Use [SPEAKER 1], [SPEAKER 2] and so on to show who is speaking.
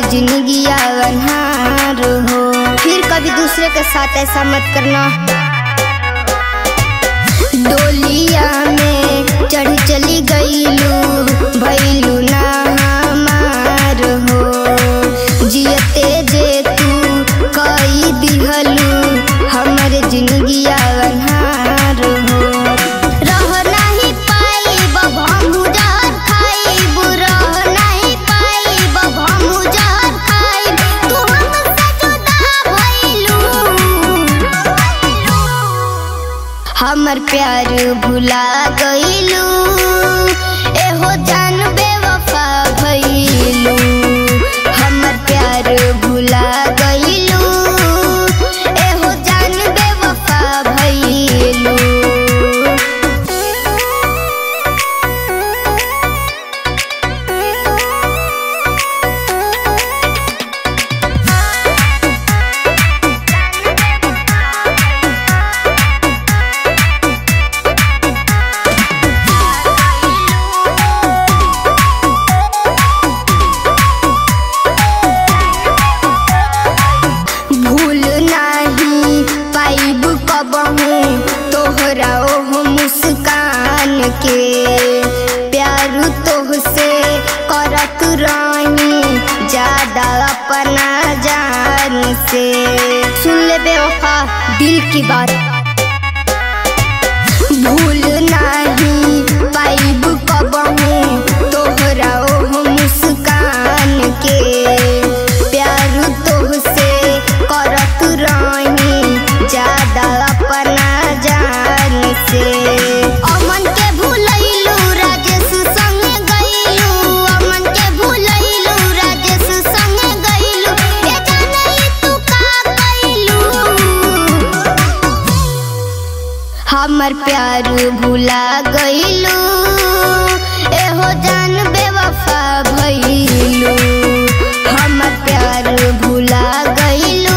[SPEAKER 1] जिंदगी अनहार हो फिर कभी दूसरे के साथ ऐसा मत करना डोलिया में चढ़ चली गईलू भैलू ना हमार हो जियते जे तू कई दिहलू हमर जिंदगी अनहार हो रह नहीं पाइब हमहू जहर खाइब रह नहीं पाइब हमहू जहर खाइब तू हमसे जुदा भइलू हमर प्यार भुला गईलू एहो जान बेवफा भइलू हमर प्यार भुला गईलू एहो जान बेवफा भइलू भूल नाही पाइब कबहू तोहरा ओह मुस्कान के प्यार तोहसे करत रही ज्यादा अपना जान से सुन ले बेवफा दिल की बात भूल नाही पाइब कबहू तोहरा ओह मुस्कान के प्यार तोहसे करत रही ज्यादा अपना जान से अमन के भूलैलू राजेश संगे गईलू अमन के भूलैलू राजेश संगे गईलू ए जाने तू का कइलू हमर प्यार भुला गईलू एहो जान बेवफा भइलू हमर प्यार भुला गईलू